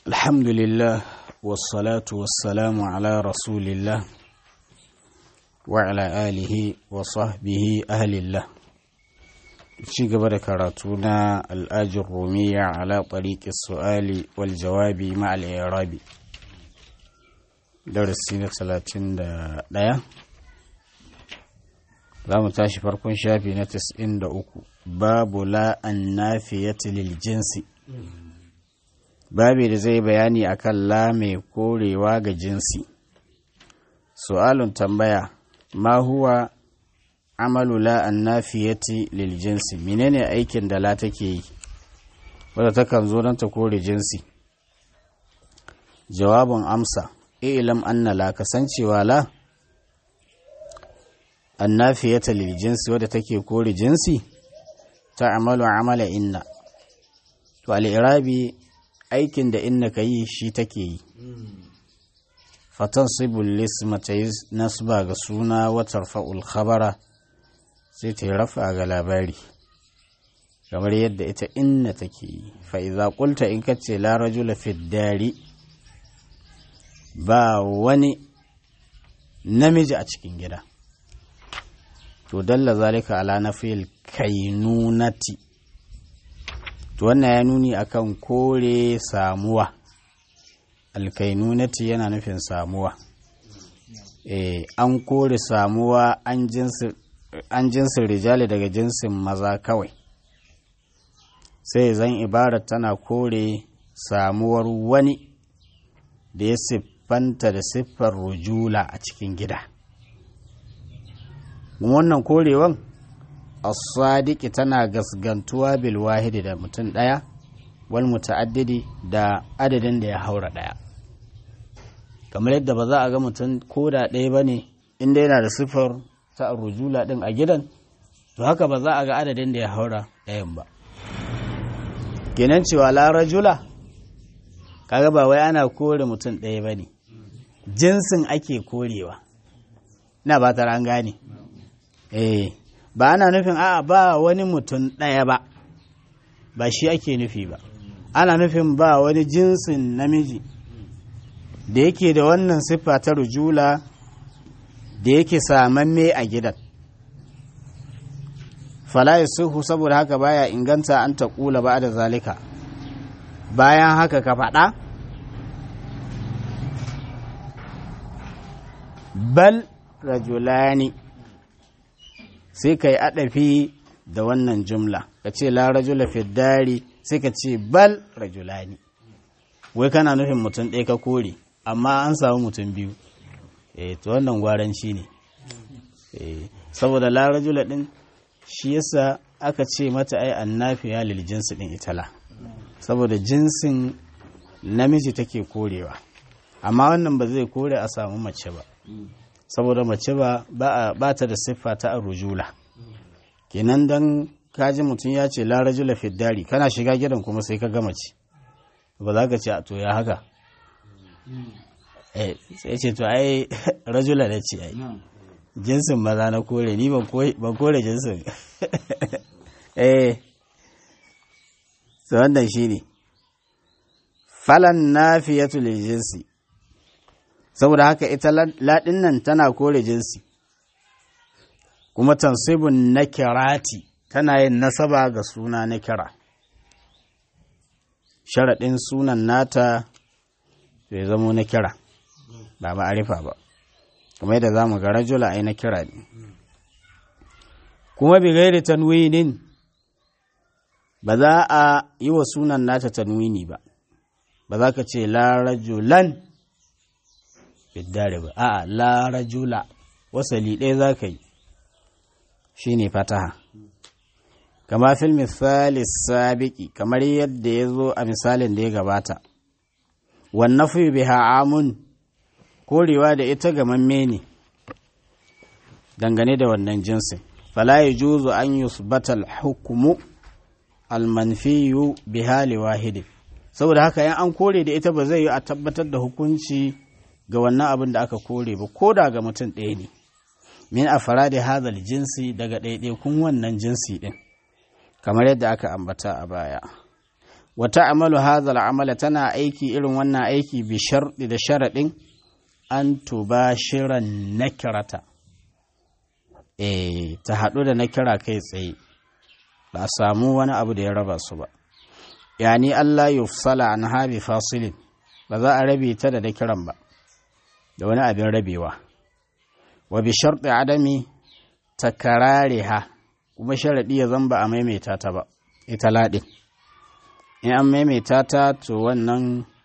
الحمد لله والصلاة والسلام على رسول الله وعلى آله وصحبه أهل الله ci gaba da karatu na al'ajin rumiya ala ɗariƙi su'ali wal jawabi ma'al irabi darasi na talatin da ɗaya za mu tashi farkon shafi na tas'in da uku babu la'an nafiyati lil jinsi babi da zai bayani akan la mai korewa ga jinsi su'alun tambaya ma huwa amalu la annafiyati lil jinsi menene aikin da la take yi wadda takan zo don ta kore jinsi jawabin amsa ilam anna la kasancewa la annafiyata lil jinsi wadda take kore jinsi ta amalu amala inna to al-irabi aikin da inna ka yi shi take yi fatan sibul lisma ta yi nasba ga suna watar fa'ul khabara sai ta yi rafa ga labari kamar yadda ita inna take yi fa'iza ƙulta in ka ce larajula fiddari ba wani namiji a cikin gida to dalla zalika ala na fil kainunati to wannan ya nuni akan kore samuwa alkainunati yana nufin samuwa e, an kore samuwa an jinsi an jinsin rijali daga jinsin maza kawai sai zan ibarar tana kore samuwar wani da ya siffanta da siffar rujula a cikin gida wannan korewan as-sadiqi tana gasgantuwa bil wahidi da mutum ɗaya wal muta'addidi da adadin da ya haura ɗaya kamar yadda ba za a ga mutum ko da ɗaya ba ne inda yana da siffar ta rujula din a gidan to haka ba za a ga adadin da ya haura ɗayan ba kenan cewa la rajula kaga ba wai ana kore mutum ɗaya ba ne jinsin ake korewa na ba ta an gane eh ba ana nufin a ba wani mutum ɗaya ba ba shi ake nufi ba ana nufin ba wani jinsin namiji da yake da wannan siffa ta rujula da yake samamme a gidan fala suhu saboda haka baya inganta an ta kula ba da zalika bayan haka ka faɗa bal rajulani sai ka yi aɗafi da wannan jumla ka ce la rajula fiddari sai ka ce bal rajulani wai kana nufin mutum ɗaya ka kore amma an samu mutum biyu eh to wannan gwaranci ne eh saboda la rajula din shi yasa aka ce mata ai annafiya lil jinsi din itala saboda jinsin namiji take korewa amma wannan ba zai kore a samu mace ba saboda mace ba ba ta da siffa ta arujula kenan dan kaji mutum ya ce la rajula fiddari kana shiga gidan kuma sai ka ga mace ba za ka ce a to ya haka sai ce to ai rajula da ce ai jinsin maza na kore ni ban kore jinsin eh so wannan shi ne falan nafiyatu lil jinsi saboda haka ita ladin nan tana kore jinsi kuma tansibun nakirati tana yin nasaba ga suna nakira sharaɗin sunan nata bai zamo na kira ba ma'arifa ba kuma yadda za mu ga rajula ai na kira ne kuma bi gairi tanwinin ba za a yi wa sunan nata tanwini ba ba za ka ce la rajulan biddare ba a'a la rajula wasali ɗaya za ka yi shi ne fataha kama fil misali sabiki kamar yadda ya zo a misalin da ya gabata wannan fi biha amun korewa da ita ga mamme ne dangane da wannan jinsin fala ya juzu an yusbata hukumu almanfiyu biha wahidi saboda haka yan an kore da ita ba zai yi a tabbatar da hukunci ga wannan abin da aka kore ba ko da ga mutum ɗaya ne min a da hadal jinsi daga ɗaiɗaikun wannan jinsi ɗin kamar yadda aka ambata a baya wata amalu hazal amala tana aiki irin wannan aiki bi sharɗi da sharaɗin an tuba shiran nakirata eh ta haɗu da nakira kai tsaye ba a samu wani abu da ya raba su ba yani Allah yufsala an habi fasilin ba za a rabe ta da nakiran ba da wani abin rabewa wa bi sharɗi adami takarariha kuma sharaɗi ya zamba a maimaita ta ba ita laɗin in an maimaita ta to wannan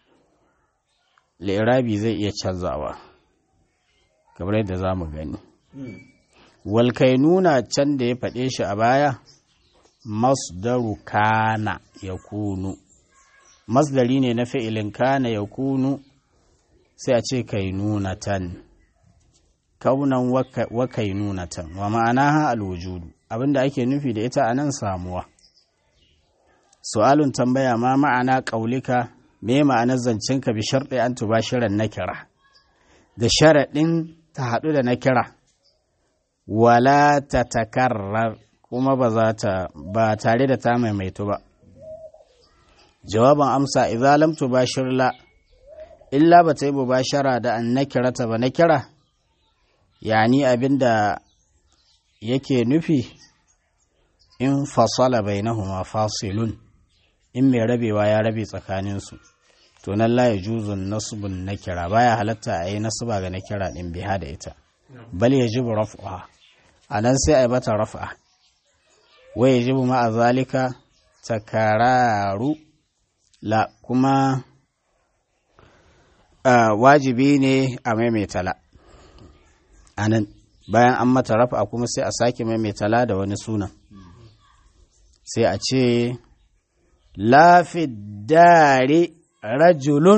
lirabi zai iya canzawa kamar yadda za mu gani walkai nuna can da ya faɗe shi a baya masdaru kana ya kunu masdari ne na fi'ilin kana ya kunu sai a ce kai nunatan kaunan wa kai nunatan wa ma'ana ha alwujudu abinda ake nufi da ita a nan samuwa su'alun tambaya ma ma'ana ƙaulika me ma'anar zancenka bi sharɗi an tuba shirin na kira da sharaɗin ta haɗu da na kira wala ta takarrar kuma ba za ta ba tare da ta maimaitu ba jawaban amsa idza lam tubashir la illa ba ta yi mubashara da an nakira ta ba nakira yani abinda yake nufi in fasala bainahuma fasilun in mai rabewa ya rabe tsakaninsu to nan la ya juzun nasbun nakira baya halatta a yi nasba ga nakira din biha da ita bal ya jibu raf'a a nan sai a yi mata raf'a wa ya jibu ma'a zalika takararu la kuma wajibi ne a maimaita la a nan bayan an mata raf'a kuma sai a sake maimaita la da wani sunan sai a ce lafi dare rajulun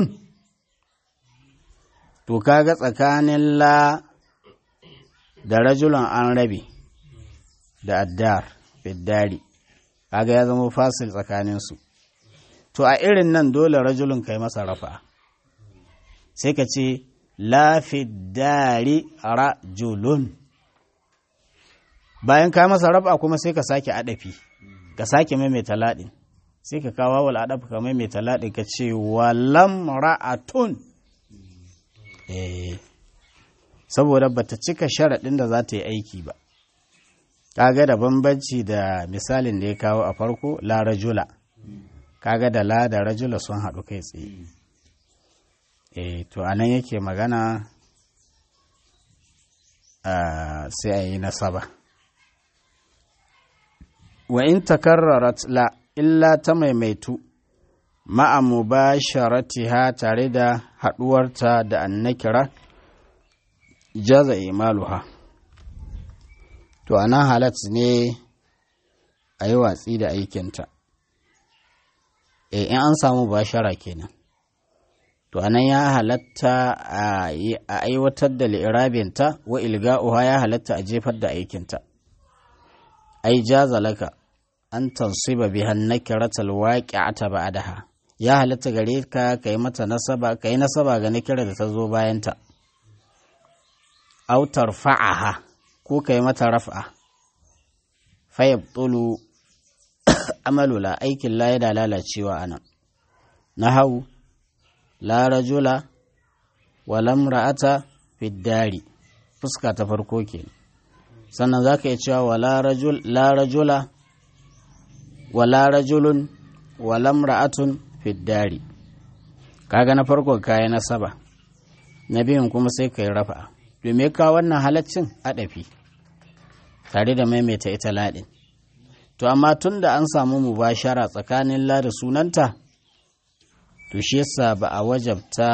to kaga tsakanin la da rajulun an rabe da addar fiddari kaga ya zama fasil tsakaninsu to a irin nan dole rajulun kai masa rafa sai ka ce lafi dare rajulun bayan ka masa rafa kuma sai ka sake adafi ka sake maimaita laɗin sai ka kawo wal adab ka maimaita laɗin ka ce walam ra'atun eh saboda bata cika sharaɗin da za ta yi aiki ba kaga da bambanci da misalin da ya kawo a farko la rajula kaga da la da rajula sun haɗu kai tsaye eh to anan yake magana sai a yi nasaba wa in takarrarat la illa ta maimaitu ma'a mubasharatiha tare da haɗuwarta da annakira jaza imaluha to anan halat ne a yi watsi da aikinta e in an samu bashara kenan to anan ya halatta a aiwatar da li'irabinta wa ilga'uha ya halatta a jefar da aikinta ai jaza laka an tansiba biha nakiratal waqi'ata ba'daha ya halatta gare ka kai mata nasaba kai nasaba ga nakira da ta zo bayan ta aw tarfa'aha ko kai mata raf'a fa yabtulu amalu la aikin la yana lalacewa anan nahau la rajula wa lam ra'ata fi dari fuska ta farko kenan sannan zaka iya cewa wala rajul la rajula wala rajulun wala ra'atun fiddari kaga na farko kayi nasaba na biyun kuma sai kai rafa domin ka wannan halaccin adafi tare da maimaita ita ladin to amma tun da an samu mubashara tsakanin la da sunanta to shi yasa ba a wajabta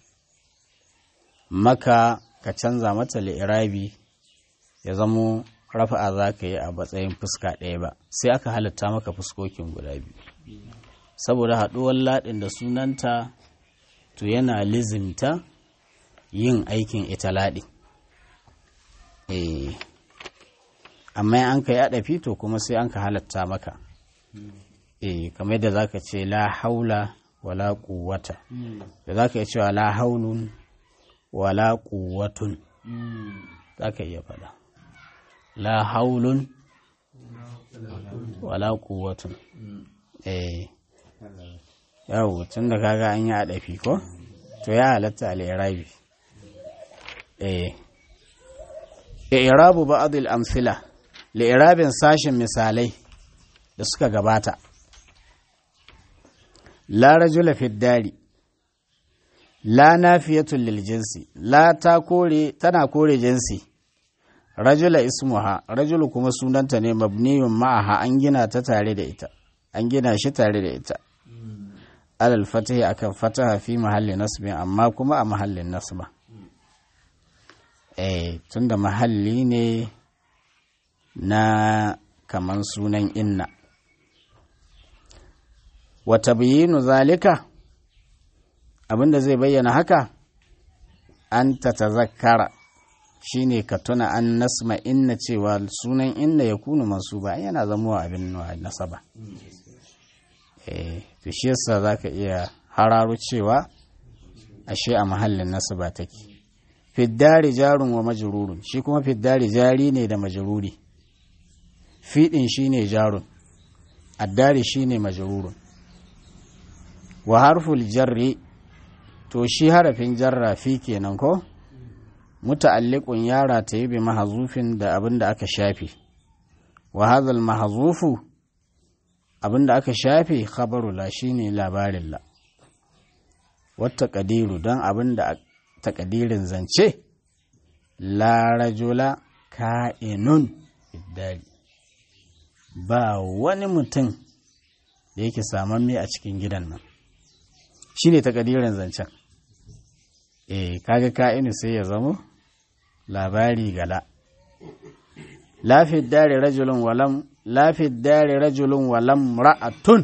maka ka canza mata li'irabi ya zamo rafa'a za ka yi a matsayin fuska ɗaya ba sai aka halatta maka fuskokin guda biyu saboda haɗuwar laɗin da sunanta to yana lizimta yin aikin ita laɗin amma an ka yi aɗafi to kuma sai an ka halatta maka kamar yadda za ka ce la haula wala quwwata da za ka iya cewa la haulun wala quwwatun za ka iya faɗa la haulun wala quwwatun eh yau tun da kaga an yi adafi ko to ya halatta al-irabi eh i'rabu ba'd al-amthila li'irabin sashin misalai da suka gabata la rajula fi dari la nafiyatul lil jinsi la ta kore tana kore jinsi rajula ismuha rajulu kuma sunanta ne mabniyun ma'aha an gina ta tare da ita an gina shi tare da ita alal fatahi akan fataha fi mahalli nasbin amma kuma a mahallin nasba eh tunda mahalli ne na kaman sunan inna wata bayinu zalika abinda zai bayyana haka an ta tazakkara shine ka tuna an nasma inna cewa sunan inna ya kunu masu ba yana zamowa abin nasaba eh to shi yasa zaka iya hararo cewa ashe a mahallin nasaba take fiddari jarun wa majrurun shi kuma fiddari jari ne da majruri fiɗin shi ne jarun addari shi ne majrurun wa harful jarri to shi harafin jarra fi kenan ko muta'alliqun yara ta yi bi mahazufin da abin da aka shafe wa hadhal mahazufu abin da aka shafe khabaru la shine labarin la wata kadiru don abin da takadirin zance la rajula ka'inun iddari ba wani mutum da yake samamme a cikin gidan nan shi ne takadirin zancen eh kaga ka'inu sai ya zamo labari gala lafid dare rajulun walam lafid dare rajulun walam ra'atun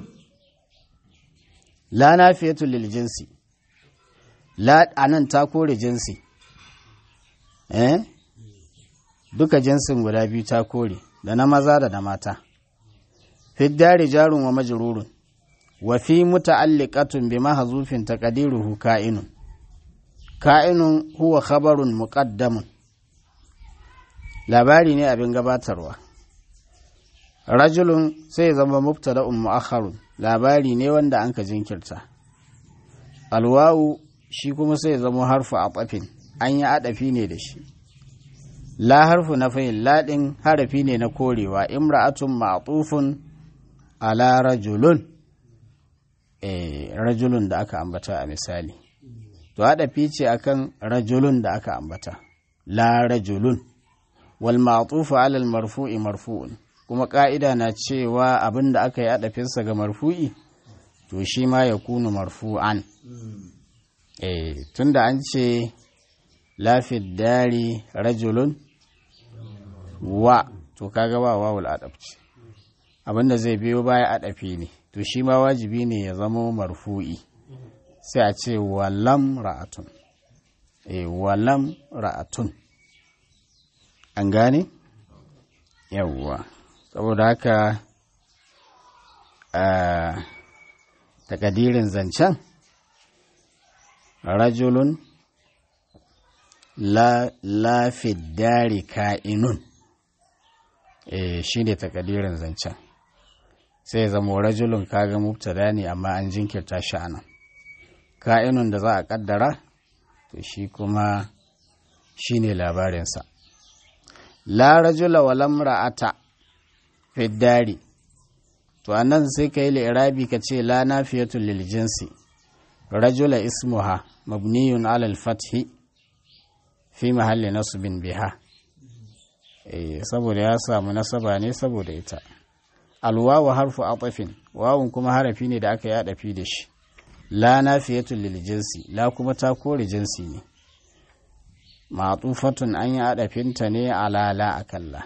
la nafiyatu lil jinsi la anan ta kore jinsi eh duka jinsin guda biyu ta kore da na maza da na mata fiddari jarun wa majrurun wa fi muta'alliqatun bi mahzufin taqdiruhu ka'inun ka'inun huwa khabarun muqaddamun labari ne abin gabatarwa rajulun sai zama mubtada'un mu'akhkharun labari ne wanda anka jinkirta alwawu shi kuma sai zama harfu atafin an yi adafi ne da shi la harfu na fahim laɗin harafi ne na korewa imra'atun ma'tufun ala rajulun eh rajulun da aka ambata a misali to adafi ce akan rajulun da aka ambata la rajulun wal ma'tufu ala al marfu'i marfu'un kuma ka'ida na cewa abin da aka yi adafinsa ga marfu'i to shi ma ya kunu marfu'an eh tunda an ce lafid dari rajulun wa to kaga ba wawul adabci abinda zai biyo baya adafi ne to shi ma wajibi ne ya zama marfu'i sai a ce walam ra'atun eh walam ra'atun an gane yawwa saboda haka a takadirin zancen rajulun la lafiddari ka'inun e, shi ne takadirin zancen sai ya zama rajulun kaga mubtada ne amma an jinkirta shi anan ka'inun da za a kaddara to shi kuma shi ne labarinsa la rajula wa lamra'ata fiddari to anan sai ka yi li'irabi ka ce la nafiyatul lil jinsi rajula ismuha mabniyun alal fathi fi mahalli nasubin biha eh saboda ya samu nasaba ne saboda ita alwawu harfu atafin wawun kuma harafi ne da aka yada fi da shi la nafiyatul lil jinsi la kuma ta kore jinsi ne ma'tufatun an yi adafinta ne ala la akalla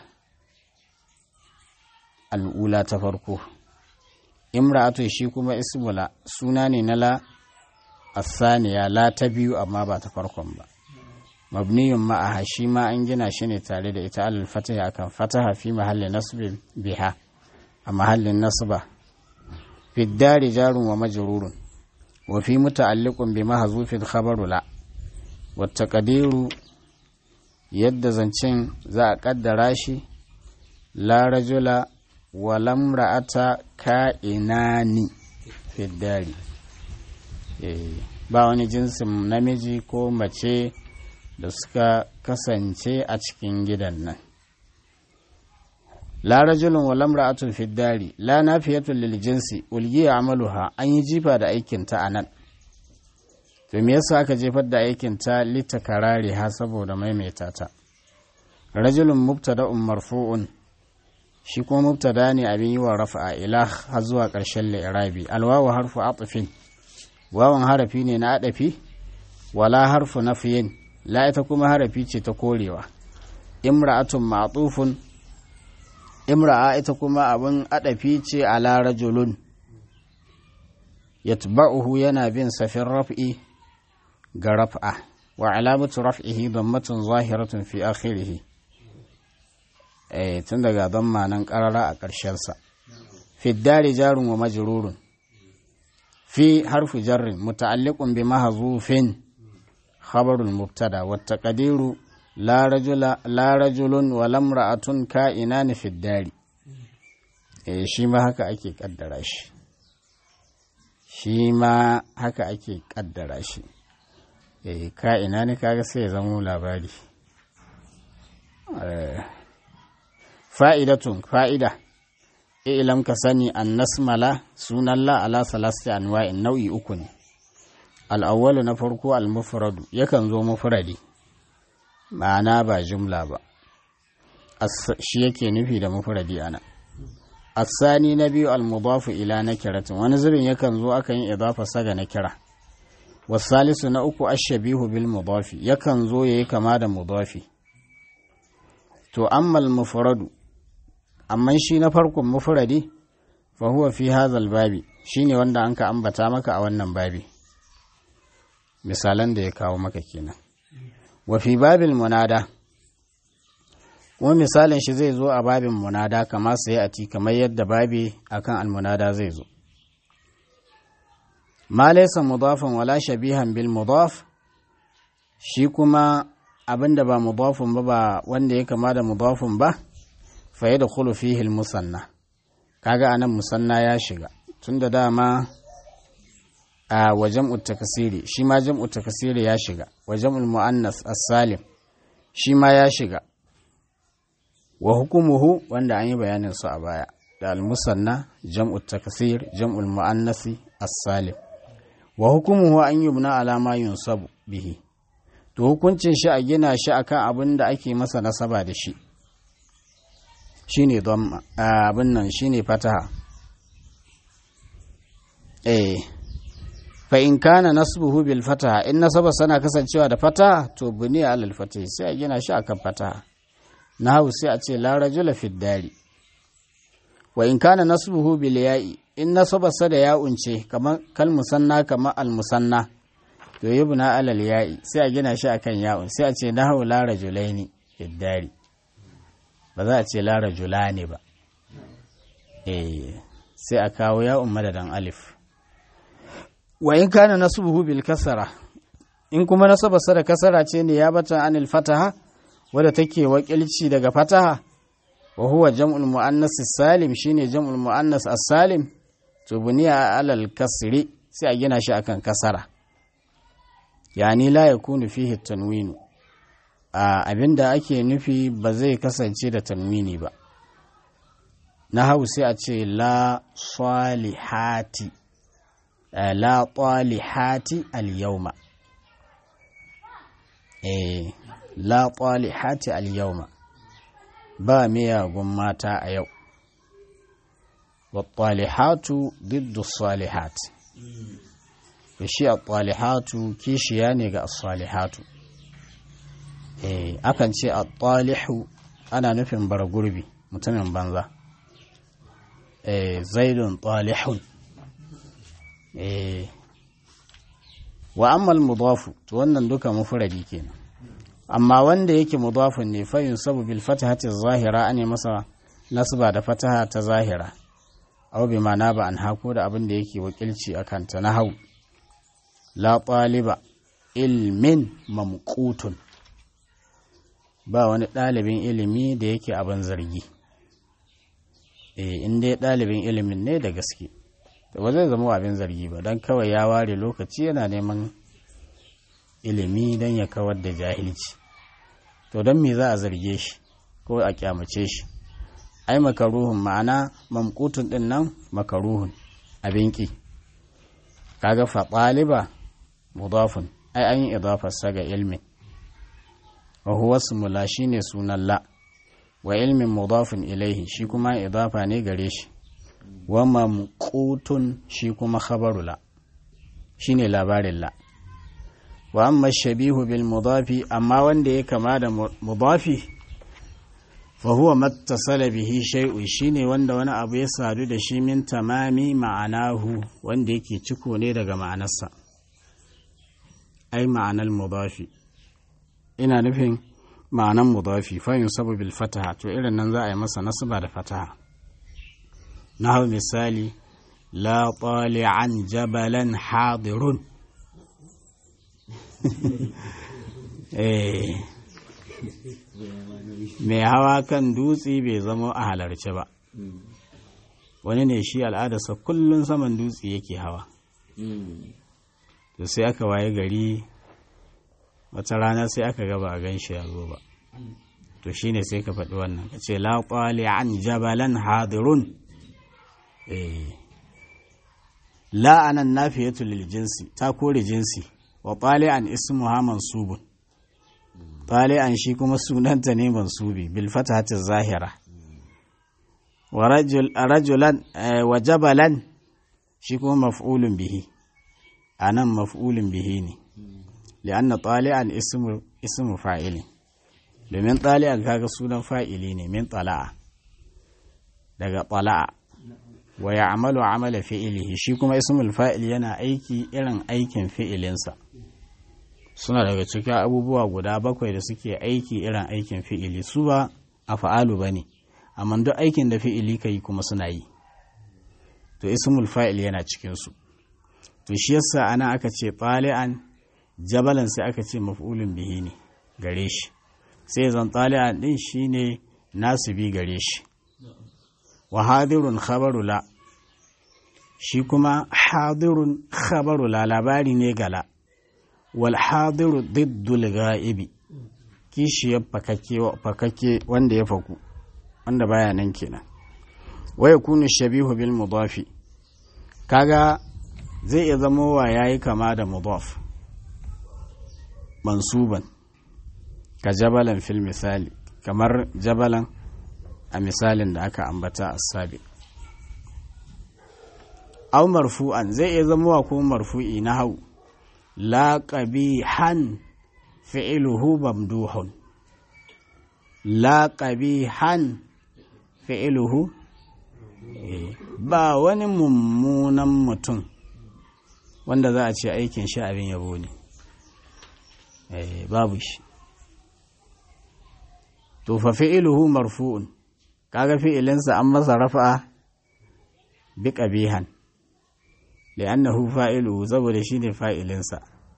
al'ula ta farko imra'atu shi kuma ismula suna ne na la asaniya la ta biyu amma ba ta farkon ba mabniyun ma'aha shi ma an gina shi ne tare da ita alal fataha akan fataha fi mahallin nasbin biha a mahallin nasba fi dari jarun wa majrurun wa fi muta'alliqun bi mahzufin khabaru la wa taqdiru yadda zancen za a kaddara shi la rajula wa lamra'ata ka'inani fi dari ba wani jinsin namiji ko mace da suka kasance a cikin gidan nan la rajulun wa lamra'atun fi dari la nafiyatun lil jinsi ulgiya amaluha an yi jifa da aikin ta anan to me yasa aka jefar da aikin ta litakarari ha saboda maimaita ta rajulun mubtada'un marfu'un shi kuma mubtada ne abin yi wa rafa'a ila har zuwa ƙarshen li'irabi alwawu harfu atfin wawan harafi ne na adafi wala harfu nafiyin la ita kuma harafi ce ta korewa imra'atun ma'tufun imra'a ita kuma abin adafi ce ala rajulun yatba'uhu yana bin safin raf'i ga raf'a wa alamatu raf'ihi dammatun zahiratun fi akhirih eh tun daga damma nan karara a ƙarshen sa fi dari jarun wa majrurun fi harfu jarrin muta'alliqun bi mahzufin khabarul mubtada wa taqdiru la rajula la rajulun wa lamra'atun ka'inan fi dari eh shi ma haka ake kaddara shi shi ma haka ake kaddara shi eh ka'ina ne kaga sai ya zama labari fa'idatun fa'ida ilam ka sani an nasmala sunan la ala salasti anwa'in nau'i uku ne al'awwalu na farko al-mufradu yakan zo mufradi ma'ana ba jumla ba shi yake nufi da mufradi ana asani na biyu al-mudafu ila nakiratin wani zubin yakan zo akan yi idafa saga na kira wasalisu na uku ashabihu bil mudafi yakan zo yayi kama da mudafi to ammal mufradu amma shi na farkon mufradi fa huwa fi hadhal babi shine wanda anka ambata maka a wannan babi misalan da ya kawo maka kenan wa fi babil munada kuma misalin shi zai zo a babin munada kama sai a ti kamar yadda babi akan almunada zai zo ma laysa mudafan wala shabihan bil mudaf shi kuma abinda ba mudafun ba ba wanda ya kama da mudafun ba fa yadkhulu fihi al musanna kaga anan musanna ya shiga tunda dama a wajen takasiri shi ma jam'u takasiri ya shiga wajen muannas as-salim shi ma ya shiga wa hukumuhu wanda an yi bayanin su a baya da al-musanna jam'u takasir jam'ul muannasi as-salim wa hukumuhu an yubna ala ma yunsabu bihi to hukuncin shi a gina shi akan abin da ake masa nasaba da shi shine dhamma abin nan shine fataha eh fa in kana nasbuhu bil fataha in nasaba sana kasancewa da fataha to buniya alal fatahi sai a gina shi akan fataha nahu sai a ce la rajula fid dari wa in kana nasbuhu bil ya'i in nasabarsa da ya'un ce kamar kal musanna kamar al musanna to yubna alal ya'i sai a gina shi akan ya'un sai a ce nahu la rajulaini fid dari ba za a ce la rajulani ba eh sai a kawo ya'un madadan alif wa in kana nasbuhu bil kasara in kuma nasabarsa da kasara ce ne ya bata anil fataha wadda take wakilci daga fataha wa huwa jam'ul muannas salim shine jam'ul muannas as-salim to buniya alal kasri sai a gina shi akan kasara yani la yakunu fihi tanwinu a abinda ake nufi ba zai kasance da tanwini ba na hau sai a ce la salihati la talihati al-yawma eh la talihati al-yawma ba miyagun mata a yau wa talihatu diddu salihat to shi a talihatu kishiya ne ga salihatu eh akan ce a talihu ana nufin bara gurbi mutumin banza eh zaidun talihun eh wa ammal mudafu to wannan duka mufradi kenan amma wanda yake mudafun ne fa yunsabu bil fatahati zahira ane masa nasba da fataha ta zahira aw bi ma'ana ba an hako da abin da yake wakilci akan ta nahau la taliba ilmin mamqutun ba wani ɗalibin ilimi da yake abin zargi eh in dai ɗalibin ilimin ne da gaske ba zai zama abin zargi ba don kawai ya ware lokaci yana neman ilimi don ya kawar da jahilci to don me za a zarge shi ko a kyamace shi ai makaruhun ma'ana mamkutun din nan makaruhun abin ki kaga fa ɗaliba mudafun ai an yi idafarsa ga ilmin wa huwa smula shine sunan la wa ilmin mudafun ilaihi shi kuma idafa ne gare shi wa mamqutun shi kuma khabaru la shine labarin la wa amma shabihu bil mudafi amma wanda ya kama da mudafi fa huwa mattasala bihi shay'un shine wanda wani abu ya sadu da shi min tamami ma'anahu wanda yake ciko ne daga ma'anarsa ai ma'anar mudafi ina nufin ma'anan mudafi fa yunsabu bil fataha to irin nan za a yi masa nasaba da fataha nahu misali la tali'an jabalan hadirun eh mai hawa kan dutse bai zama a halarci ba wani ne shi al'adarsa kullum saman dutse yake hawa to sai aka waye gari wata rana sai aka gaba a gan shi ya zo ba to shine sai ka faɗi wannan ka ce la an jabalan hadirun la anan nafiyatu lil jinsi ta kore jinsi wa an ismuha mansubun an shi kuma sunanta ne mansubi bil fatahati zahira wa rajulan wa jabalan shi kuma maf'ulun bihi anan maf'ulun bihi ne li'anna tali'an ismu ismu fa'ilin domin tali'an kaga sunan fa'ili ne min tala'a daga tala'a wa ya'malu amala fi'ilihi shi kuma ismul fa'il yana aiki irin aikin fi'ilinsa suna daga cikin abubuwa guda bakwai da suke aiki irin aikin fi'ili su ba a fa'alu ba ne amma duk aikin da fi'ili ka yi kuma suna yi to ismul fa'il yana cikinsu to shi yasa ana aka ce tali'an jabalan sai aka ce maf'ulun bihi ne gare shi sai zan tali'an din shine nasibi gare shi wa hadirun khabaru la shi kuma hadirun khabaru la labari ne gala wal hadiru diddul ga'ibi kishiyar fakake wanda ya faku wanda baya nan kenan waya kunu shabihu bil mudafi kaga zai iya zama wa yayi kama da mudaf mansuban ka jabalan fil misali kamar jabalan a misalin da aka ambata a sabi au marfu'an zai iya zama wa ko marfu'i na hau la qabihan fi'luhu mamduhun la qabihan fi'luhu ba wani mummunan mutum wanda za a ce aikin shi abin yabo ne babu shi to fa fi'luhu marfu'un kaga fi'ilinsa an masa rafa'a bi qabihan li'annahu fa'iluhu saboda shine fa'ilinsa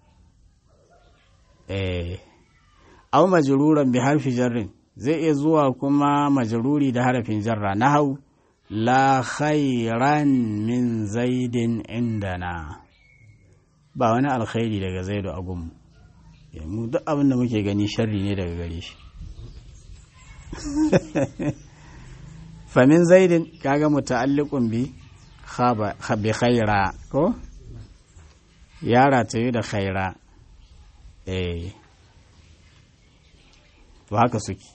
eh aw majruran bi harfi jarrin zai iya zuwa kuma majruri da harafin jarra nahau la khairan min zaidin indana ba wani alkhairi daga zaidu a gunmu mu duk abin da muke gani sharri ne daga gare shi famin zaidin kaga muta'alliqun bi bi khaira ko yara ta yi da khaira eh to haka suke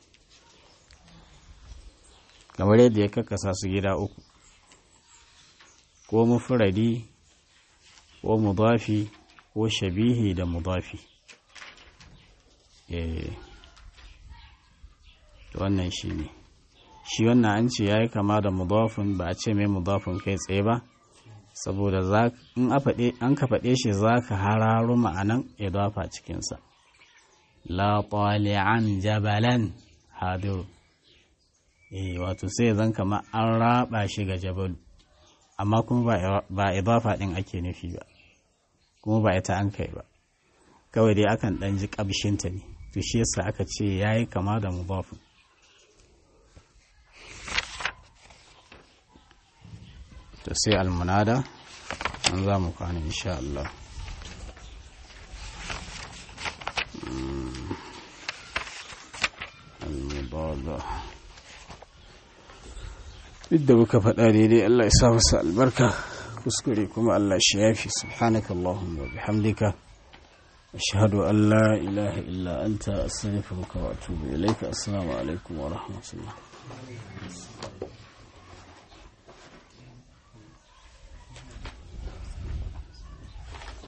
kamar yadda ya kakkasa su gida uku ko mufradi ko mudafi ko shabihi da mudafi eh wannan shi ne shi wannan an ce ya yi kama da mudafin ba a ce mai mudafin kai tsaye ba saboda in an ka faɗe shi za ka hararo ma'anan idafa cikinsa la an jabalan hadiru eh wato sai zan kama an raba shi ga jabalu amma kuma ba idafa ɗin ake nufi ba kuma ba ita an kai ba kawai dai akan ɗan ji ƙabshinta ne to shi yasa aka ce ya yi kama da mudafin to to sai almunada an za mu kwana insha Allah almubada duk da muka faɗa daidai Allah ya sa masa albarka kuskure kuma Allah shi yafi subhanaka Allahumma wa bihamdika ashhadu an la ilaha illa anta astaghfiruka wa atubu ilayka assalamu alaikum wa rahmatullah